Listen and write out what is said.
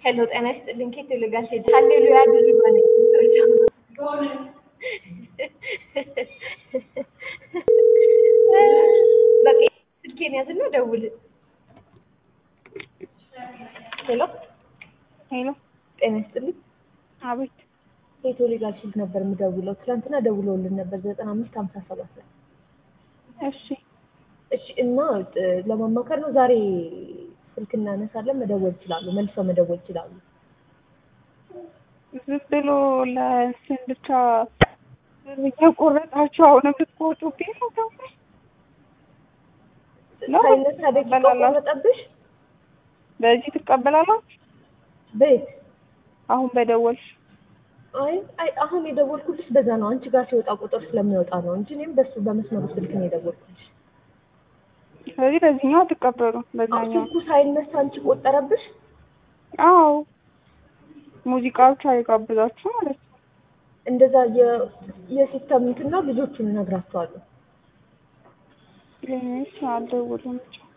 ሄሎ ጤና ይስጥልኝ ኬት ልጋሽ ሃሌሉያ ድሪባ ነኝ በቃ ስልኬን ያዝና ደውል ሄሎ ሄሎ ጤና ይስጥልኝ አቤት ኬት ሊጋል ስልክ ነበር የምደውለው ትናንትና ደውለውልን ነበር ዘጠና አምስት ሀምሳ ሰባት ላይ እሺ እሺ እና ለማማከር ነው ዛሬ ስልክ እናነሳለን መደወል ይችላሉ መልሰው መደወል ይችላሉ ዝም ብሎ ለእንትን ብቻ ብር እየቆረጣችሁ አሁንም ልትቆጡብኝ ነው ደግሞ ነው ሳይነሳ ደቂቃ ቆረጠብሽ በዚህ ትቀበላላችሁ ቤት አሁን በደወልሽ አይ አይ አሁን የደወልኩልሽ በዛ ነው አንቺ ጋር ሲወጣ ቁጥር ስለሚወጣ ነው እንጂ እኔም በሱ በመስመሩ ስልክ ነው የደወልኩልሽ ስለዚህ በዚህኛው አትቀበሉም በዛኛው ስልኩ ሳይነሳ አንቺ ቆጠረብሽ አዎ ሙዚቃ ብቻ የጋብዛችሁ ማለት ነው እንደዛ የሲስተም እንትን ነው ልጆቹን እነግራቸዋለሁ ለእኔስ አልደውልም ብቻ